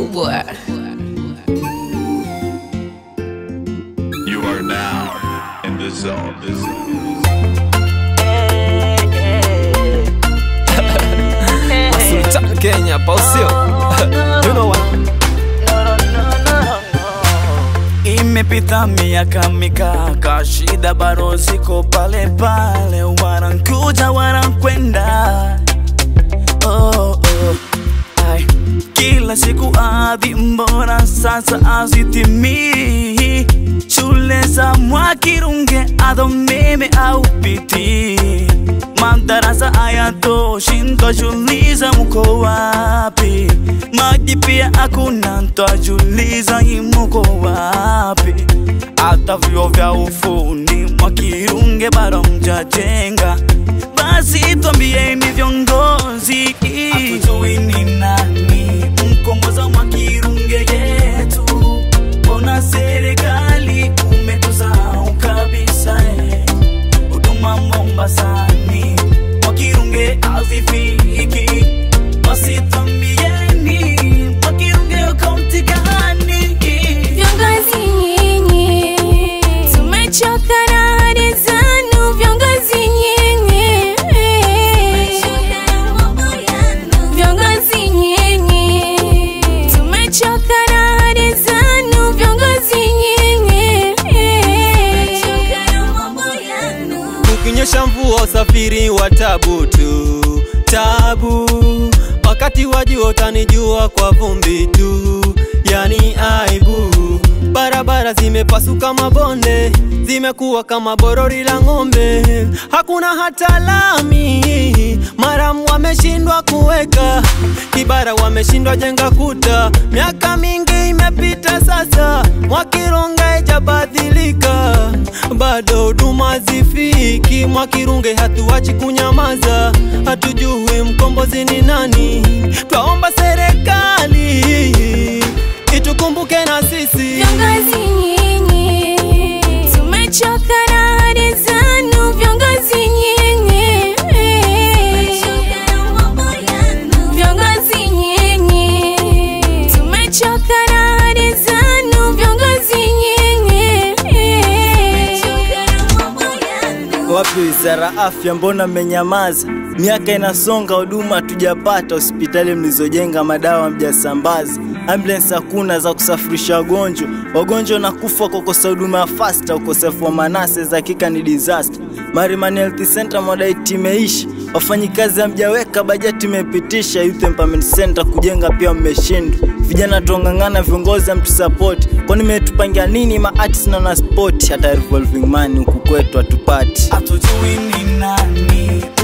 boy. You are now in the zone. The zone. Sultan Kenya, pausio you know what? Imepita miaka mikaka, shida bado ziko pale pale, wanankuja wanankwenda. Oh, oh. Ai, kila siku adhi, mbona sasa azitimii? Shule za Mwakirunge ado meme au piti, madarasa hayatoshi, ntajuliza mko wapi? Maji pia hakuna, ntajuliza imuko wapi? Hata vyuo vya ufundi Mwakirunge bado mjajenga, basi twambieni viongozi, hatujui ni nani mkomboza Mwakirunge yetu Mbona serikali umetusahau kabisa eh? Huduma Mombasani Mwakirunge hazifiki, basi twambieni Mwakirunge kaunti gani? Viongozi nyinyi, tumechoka na ahadi zenu, viongozi nyinyi. Viongozi nyinyi, tumechoka na ahadi zenu, viongozi nyinyi. Kukinyesha mvua usafiri wa tabu tu, tabu. Wakati wa jua utanijua kwa vumbi tu, yani aibu. Barabara zimepasuka mabonde, zimekuwa kama borori la ng'ombe, hakuna hata lami. Maramu wameshindwa kuweka kibara, wameshindwa jenga kuta. Miaka mingi imepita sasa, Mwakirunge haijabadilika, bado huduma zifiki. Mwakirunge hatuachi kunyamaza, hatujui mkombozi ni nani. Twaomba serikali itukumbuke na sisi. Viongozi nyinyi, tumechoka na ahadi zenu, viongozi nyinyi. Viongozi nyinyi, tumechoka na ahadi zenu, viongozi nyinyi. Wapi wizara afya, mbona mmenyamaza? Miaka inasonga, huduma hatujapata. Hospitali mlizojenga, madawa mjasambaza, ambulance hakuna za kusafirisha wagonjwa. Wagonjwa na kufa kwa kukosa huduma ya fasta. Ukosefu wa manase za hakika ni disaster. Marimani Health Center modality imeisha, wafanyikazi hamjaweka bajeti, imepitisha. Youth Empowerment Center kujenga pia mmeshindwa. Vijana tuongangana, viongozi hamtusapoti. Kwani mmetupangia nini ma artists na na sport? Hata revolving money huku kwetu hatupati. Hatujui ni nani